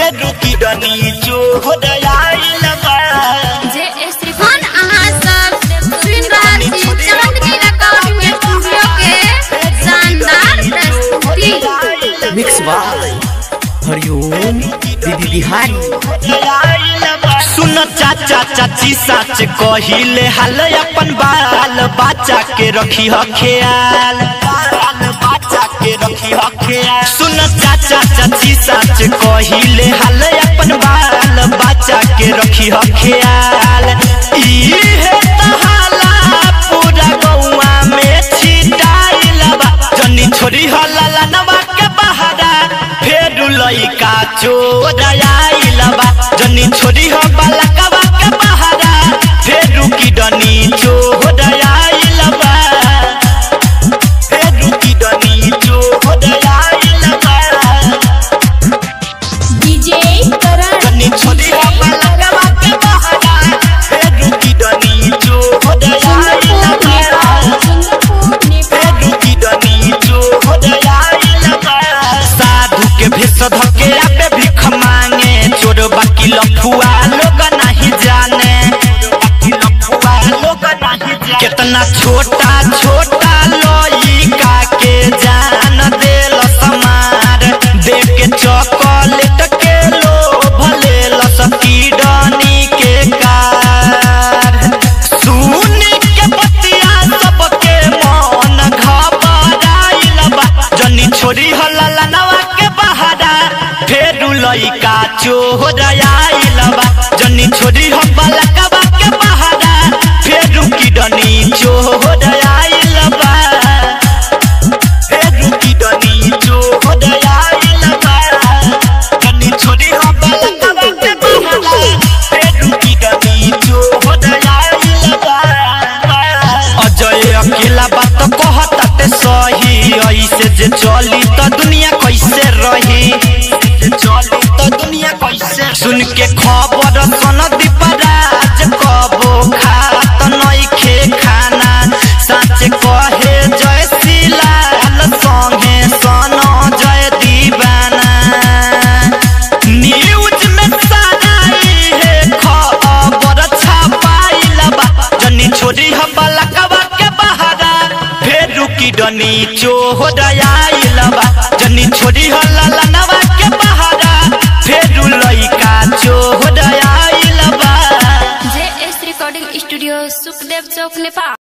फेरू की डनी चोर आइल बा जे श्रीमान अहाँ सब सुनि रहल छी चांदनी रिकॉर्डिंग स्टूडियो के शानदार प्रस्तुति मिक्स बाय हरिओम दीदी बिहारी सुन चाचा चाची सच कहिले हाल अपन बाल बच्चा के रखी ह ख्याल बाल बच्चा के रखी ह ख्याल सुन चाचा चाची सच कहिले हाल अपन बाल बच्चा के रखी ह ख्याल इहे तहाला पूरा गौवा में छिटाइल बा जनी छोरी ह लाला नवा के बहारा फेरू लइका चोर आइल बा जनी छोरी ह बालकवा के बहारा फेरू की डनी चोर आइल बा फेरू की डनी चोर आइल बा डीजे करण जनी छोरी ह बालकवा के बहारा फेरू की डनी चोर आइल बा साधु के भेष धके आपे भिख मांगे चोर बाकी लफुआ लोग नहीं जाने कितना छोटा छोटा लइका के जान देल समार देख के चॉकलेट के लोभ लेल किडनी के कार सुन के बतिया सबके मन घबराइल बा जनी छोरी हल्ला नवा के बहारा फेरू लइका चोर आइल बा जनी छोरी हम बलकवा के बहारा फेरू किडनी चोर आइल बा फेरू किडनी चोर आइल बा जनी छोरी हम बलकवा के बहारा फेरू किडनी चोर आइल बा अजय अकेला बात कहताते सही ऐसे जे चली त दुनिया कैसे रही चली त दुनिया कैसे सुन के खबर सन दीपराज कबो खात नइखे खाना सच कहे जय शिलाल संगे सन जय दीवाना न्यूज में सारा है खबर छपाइल बा जनी छोरी ह बलकवा के बहारा फेरू की डनी चोर आइल बा जनी छोरी ह ललनवा के बहारा फेरू लइका चोर आइल बा J S recording studio Sukhdev चौक नेपाल